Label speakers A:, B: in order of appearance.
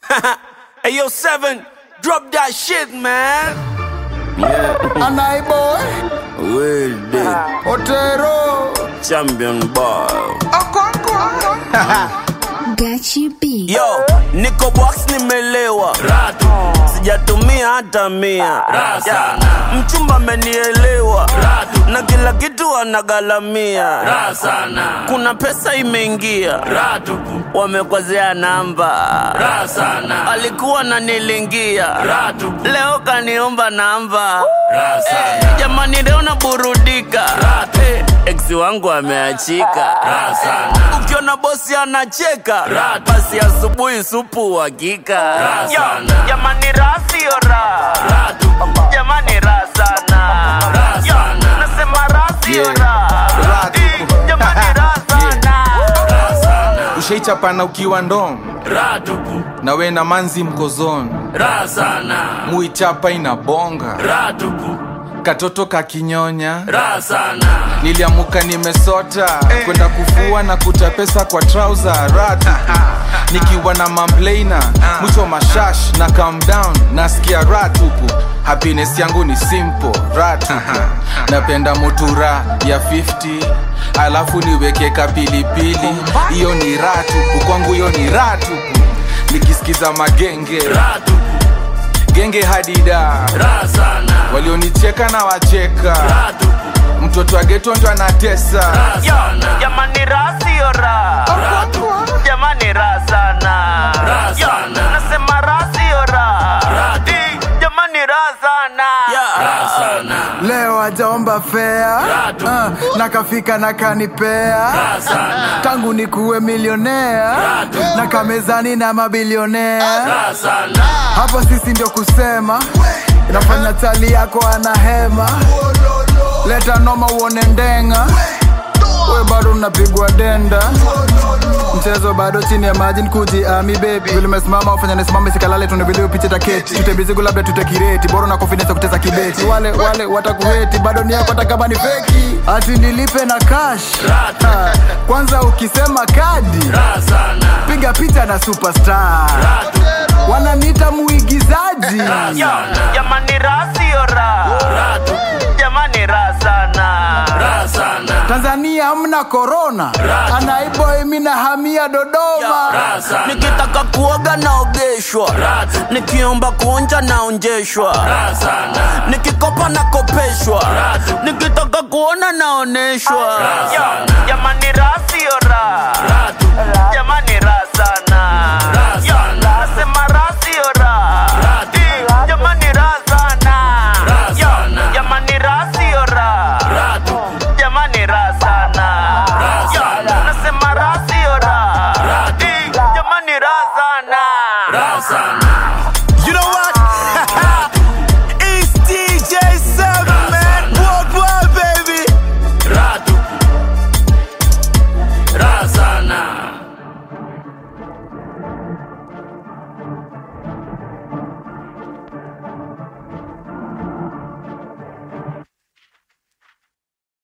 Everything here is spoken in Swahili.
A: hey, yo, seven, drop that shit, man.
B: Anai boy,
A: Will dead
B: Otero.
A: champion boy.
C: Gachi B.
A: Yo, niko box nimelewa, sijatumia hata mia. Yeah, Mchumba amenielewa na kila kitu anagalamia. Kuna pesa imeingia, wamekwazea namba. Alikuwa nanilingia, leo kaniomba namba. Eh, Jamani, leo naburudika, Eh, ex wangu ameachika. Ukiona bosi anacheka, basi asubuhi supu uhakika. Yo, Jamani, raha sio raha, jamani, raha sana. Yo, Nasema raha sio
B: Yeah.
A: raha,
B: Raha tu.
A: Eh, jamani, raha sana.
B: Ushaichapana ukiwa ndom na we na manzi mkozoni, muichapa inabonga, katoto kakinyonya, niliamuka nimesota kwenda kufua na kuta pesa kwa trauza ratu nikiwa na mamplaina mwicho mashash na calm down nasikia ratupu happiness yangu ni simple ratupu napenda mutura ya 50 alafu niweke kapilipili hiyo ni ratupu kwangu hiyo ni ratupu nikisikiza magenge genge hadida walionicheka na wacheka mtoto wa geto ndo anatesa
A: Yo, jamani raha sio raha, jamani raha sana. Yo, nasema raha sio raha, Eh, jamani raha sana.
D: leo ajaomba fea uh, na kafika na kanipea tangu nikuwe milionea na kamezani na mabilionea hapa sisi ndio kusema inafanya tali yako ana hema leta noma uone ndenga we bado unapigwa denda mchezo bado chini ya maji nikuji ami baby vile umesimama ufanya nisimame sikalale tuna vile upiche taketi tutembezigu labda tutekireti bora na confidence ya kuteza kibeti wale wale watakuheti bado ni yako hata kama ni feki ati nilipe na cash Ha, kwanza ukisema kadi piga picha na superstar wananiita muigizaji
A: Yo, jamani raha sio raha, jamani raha sana.
D: tanzania hamna korona anaiboi mina hamia dodoma
A: Nikitaka kuoga naogeshwa, nikiomba kuonja naonjeshwa, nikikopa nakopeshwa, nikitaka kuona naoneshwa. Yo, Jamani raha